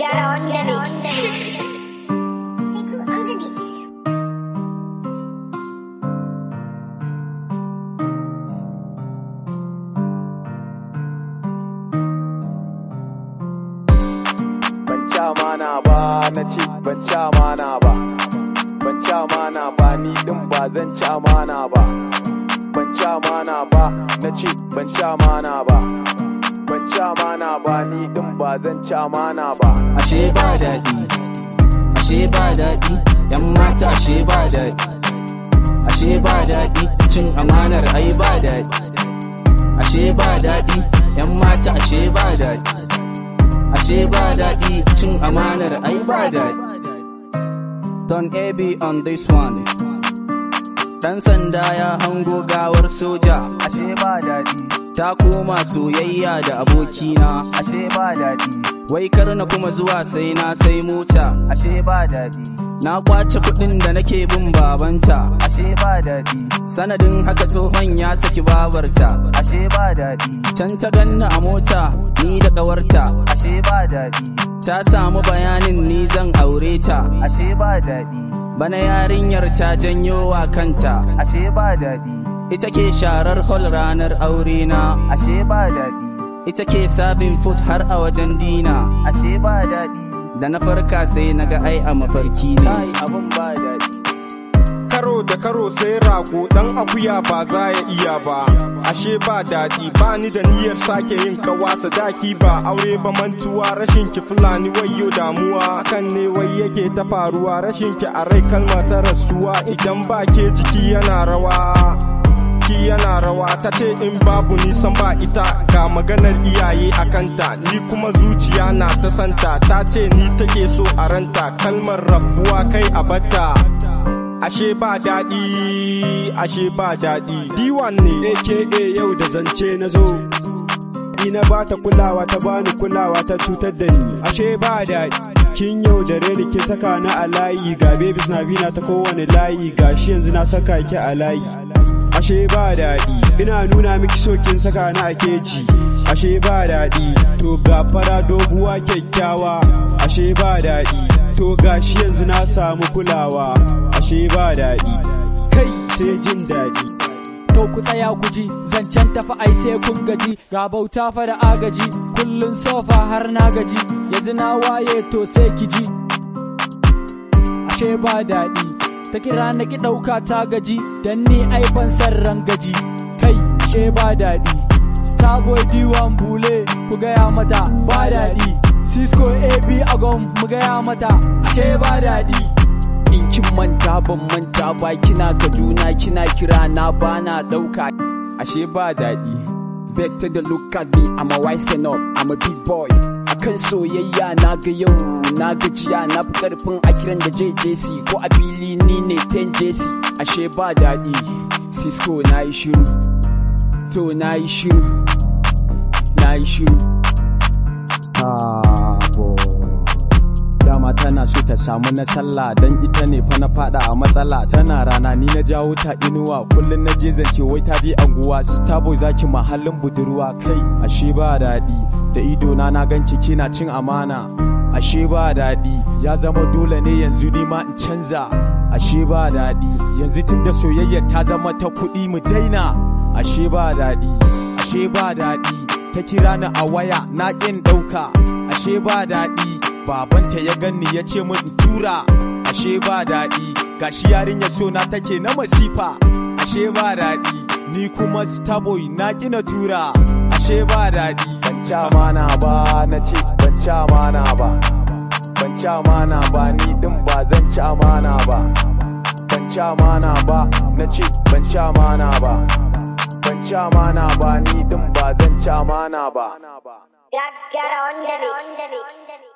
Get on the mix. on the mix. ban ci amana ba na ce ban ci amana ba ban ci amana ba ni din ba zan ci amana ba ban ci amana ba na ce ban ci amana ba ban ci amana ba ni din ba zan ci amana ba ashe ba daɗi ashe ba daɗi yan mata ashe ba daɗi ashe ba daɗi cin amanar ai ba daɗi ashe ba daɗi yan mata ashe ba daɗi ashe ba daɗi cin amanar ai ba daɗi don AB on this one Dan sanda ya hango gawar soja ashe ba daɗi ta koma soyayya da abokina ashe ba daɗi wai kar na kuma zuwa sai na sai mota ashe ba daɗi na kwace kuɗin da nake bin babanta ashe ba daɗi sanadin haka tsohon ya saki babarta ashe ba daɗi can ta ganna a mota ni da ƙawarta ashe ba daɗi ta samu bayanin ni zan aure ta ashe ba daɗi bana yarinyar ta janyo wa kanta ashe ba daɗi ita ke sharar hol ranar aure na ashe ba daɗi ita ke sabin foot har a wajen dina ashe ba daɗi da na farka sai na ga ai a mafarki ne abun ba daɗi karo da karo sai rago dan akuya ba za ya iya ba ashe ba daɗi ba ni da niyyar sake yin kawa sadaki ba aure ba mantuwa rashin ki fulani wayo damuwa kan ne wai yake ta faruwa rashin ki a rai kalma ta rasuwa idan ba ke jiki yana rawa ki yana rawa ta ce in babu nisan ba ita ga maganar iyaye a kanta ni kuma zuciya na ta santa ta ce ni take so a ranta kalmar rabuwa kai a batta ashe ba daɗi ashe ba daɗi diwan ne aka yau da zance na zo ina ba ta kulawa ta bani kulawa ta cutar da ni ashe ba daɗi kin yau da ni kin saka na a layi ga babies na bina ta kowane layi ga shi yanzu na saka ki a layi ashe ba daɗi ina nuna miki so kin saka na a keji ashe ba daɗi to ga fara doguwa kyakkyawa ashe ba daɗi to ga shi yanzu na samu kulawa ashe ba daɗi kai sai jin daɗi to ku tsaya ku ji zancen tafi ai sai kun gaji ga bauta fa da agaji kullun sofa har na gaji yanzu na waye to sai ki ji ashe ba daɗi ta kira na ki ɗauka ta gaji dan ni ai ban san rangaji kai ashe ba daɗi starboy diwan bule ku gaya mata ba daɗi cisco ab agon mu gaya mata ashe ba daɗi in kin manta ban manta ba kina kaduna kina kira na bana dauka ashe ba daɗi back to the look at me I'm a wise up I'm a big boy akan soyayya na ga yau na gajiya na fi karfin a kiran da JJC ko a fili ni ne 10 JC ashe ba daɗi Cisco na yi shiru to na yi shiru na yi shiru sabo dama tana so ta samu na sallah dan ita ne fa na fada a matsala tana rana ni na jawo ta inuwa kullun na je zance wai ta bi anguwa starboy zaki mahallin budurwa kai ashe ba daɗi da ido na na ganki kina cin amana ashe ba daɗi ya zama dole ne yanzu ni ma in canza ashe ba daɗi yanzu tunda soyayya ta zama ta kuɗi mu daina ashe ba daɗi ashe ba daɗi ta kira ni a waya na ƙin ɗauka ashe ba daɗi babanta ya ganni ya ce min tura ashe ba daɗi gashi yarinya so na take na masifa ashe ba daɗi ni kuma starboy na kina tura ashe ba daɗi ban ci amana ba na ce ban ci amana ba ban ci amana ba ni din ba zan ci amana ba ban ci amana ba na ce ban ci amana ba ban ci amana ba ni din ba zan ci amana ba Get, get on the mix.